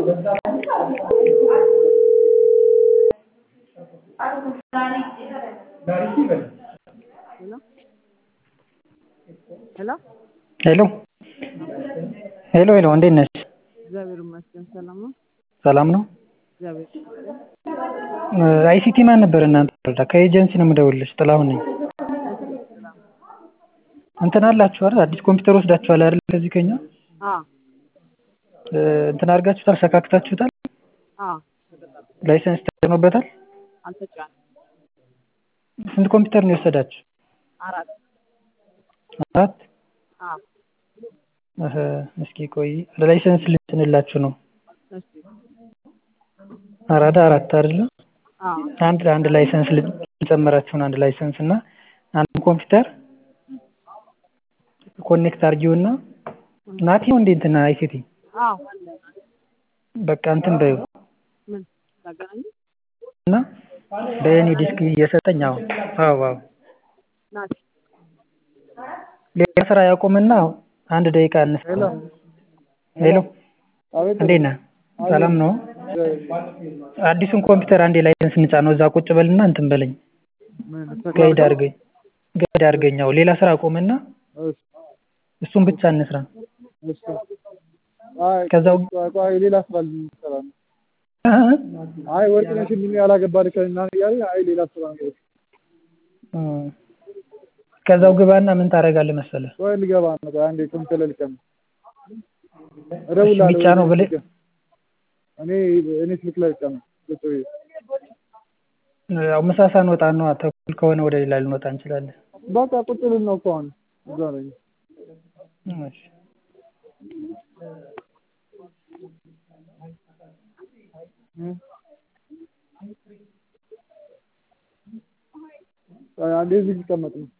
ሄሎ ሄሎ ሄሎ ሄሎ እንዴት ነሽ? እግዚአብሔር ይመስገን ሰላም ነው። ሰላም ነው። እግዚአብሔር አይሲቲ ማን ነበር እናንተ ወረዳ? ከኤጀንሲ ነው የምደውልልሽ። ጥላሁን ነኝ። እንትን አላችሁ አይደል? አዲስ ኮምፒውተር ወስዳችኋል አይደል? ከዚህ ከኛ አ እንትን አድርጋችሁታል፣ ሰካክታችሁታል፣ አ ላይሰንስ ተጭኖበታል። አልተጫንም። ስንት ኮምፒውተር ነው የወሰዳችሁ? አራት አራት አ እህ እስኪ ቆይ ላይሰንስ ልትንላችሁ ነው። እሺ አራዳ አራት አይደለ? አ አንድ አንድ ላይሰንስ ልጨምራችሁ ነው። አንድ ላይሰንስ እና አንድ ኮምፒውተር ኮኔክት አድርጊውና ናቲ ነው እንዴ እንትን አይሲቲ አ በቃ እንትን በይው ምን ታገናኝ እና በየኔ ዲስክ እየሰጠኝ አሁን አዎ አዎ ናቲ ሌላ ስራ ያቆምና አንድ ደቂቃ እንስ ሄሎ እንዴት ነህ? ሰላም ነው? አዲሱን ኮምፒውተር አንዴ ላይሰንስ እንጫ ነው እዛ ቁጭ በልና እንትን በለኝ ጋይድ አድርገኝ ጋይድ አድርገኝ። አዎ ሌላ ስራ አቆምና እሱን ብቻ እንስራ። ከዛው አይ ሌላ ስራ ልንሰራ ነው። አይ ወርቅነሽ ምን ያላገባን ከና እያለ አይ ሌላ ስራ ነው። እም፣ ከዛው ግባና ምን ታደርጋለህ መሰለህ ወይ ልገባ ነው። ቆይ አንዴ ኮምፒውተር ላይ ልቀም እደውላለሁ። ብቻ ነው ብለህ እኔ እኔ ስልክ ላይ ልቀም ቁጭ ብዬ ያው ምሳ ሳንወጣ ነው ተኩል ከሆነ ወደ ሌላ ልንወጣ እንችላለን። በቃ ቁጭ ብል ነው እኮ አሁን እዛ ነኝ። እሺ ቆይ አንዴ እዚህ ልቀመጥ ነው።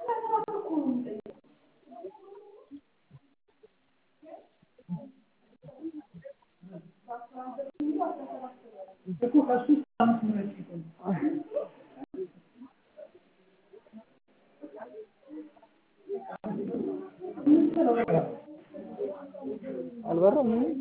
አልበራም ምን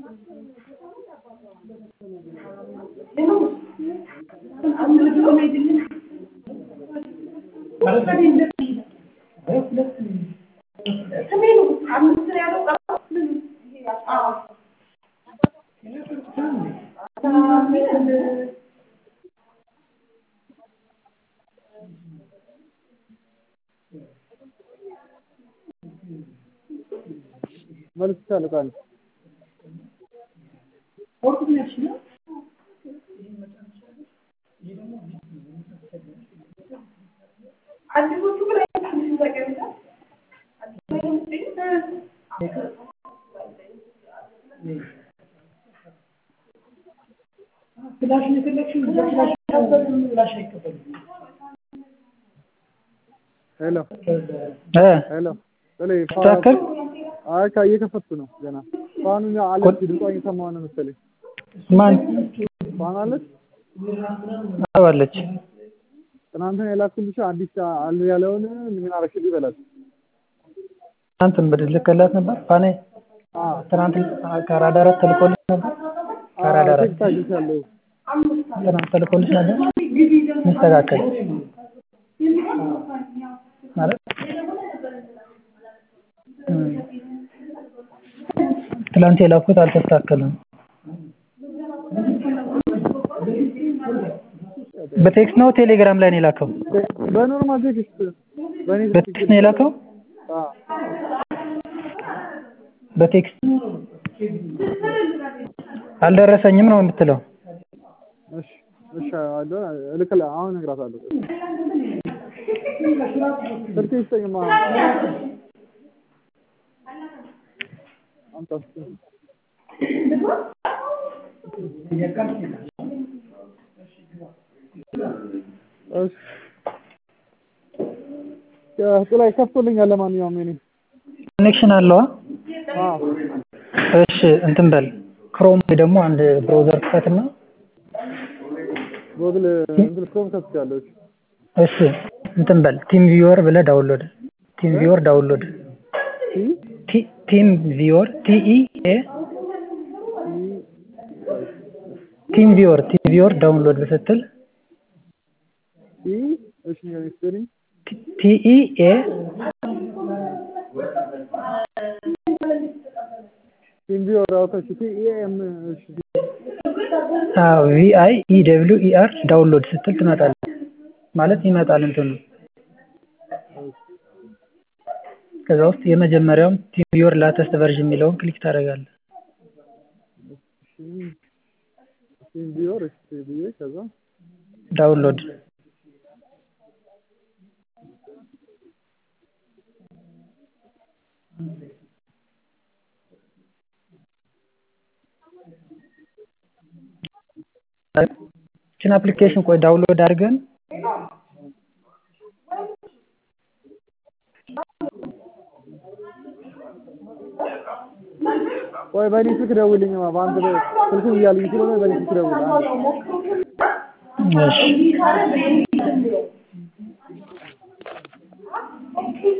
መልስቻለሁ ቃል ሄሎ እ ሄሎ ጥሌ ትክክል አይ ካ እየከፈትኩ ነው ገና ፋኑን አለች ድምጿ እየሰማሁ ነው መሰለኝ ማን ፋኑ አለች አዎ አለች። ትናንትና የላኩልሽ አዲስ አለ ያለውን ምን አረግሽልኝ በላት ትናንት እንግዲህ ልከላት ነበር ፋኔ አዎ ትናንት ከአራዳ አራት ተልኮልሽ ነበር ከአራዳ አራት ቴክስት አግኝቻለሁ ትናንት ተልኮልሽ ነበር ሚስተካከል ማለት እም፣ ትናንት የላኩት አልተስተካከለም። በቴክስት ነው ቴሌግራም ላይ ነው የላከው? በኖርማል ቴክስት በእኔ በቴክስት ነው የላከው? አዎ በቴክስት አልደረሰኝም ነው የምትለው? እሺ እሺ አለ እልክላ አሁን እነግራታለሁ ስልክ ይስጠኝማ አምጣ እስኪ እሺ ጥላይ ከፍቶልኛል ለማንኛውም የኔ ኮኔክሽን አለዋ? አዎ እሺ እንትን በል ክሮም ወይ ደግሞ አንድ ብራውዘር ክፈትና ጎግል እንትን ክሮም ከፍቻለሁ እሺ እንትን በል ቲም ቪወር ብለህ ዳውንሎድ ቲም ቪወር ዳውንሎድ ቲ ቲም ቪወር ቲኢ ኤ ቲም ቪወር ቲም ቪወር ዳውንሎድ ስትል ኢ እሺ ስፔሊንግ ቲኢኤ ቲም ቪወር አውጥተሽ ቲ ኢ ኤም እሺ ቪአይ ኢ ደብሊው ኢ አር ዳውንሎድ ስትል ትመጣለች ማለት ይመጣል እንትኑ ከዛ ውስጥ የመጀመሪያውም ቲም ቪወር ላተስት ቨርዥን የሚለውን ክሊክ ታደርጋለህ ቲም ቪወር እሺ ብዬ ከዛ ዳውንሎድ ችን አፕሊኬሽን ቆይ ዳውንሎድ አድርገን ቆይ በእኔ ስልክ ደውልልኝማ በአንተ ስልኩን እያሉኝ ስለሆነ በእኔ ስልክ ደውል አንዴ እሺ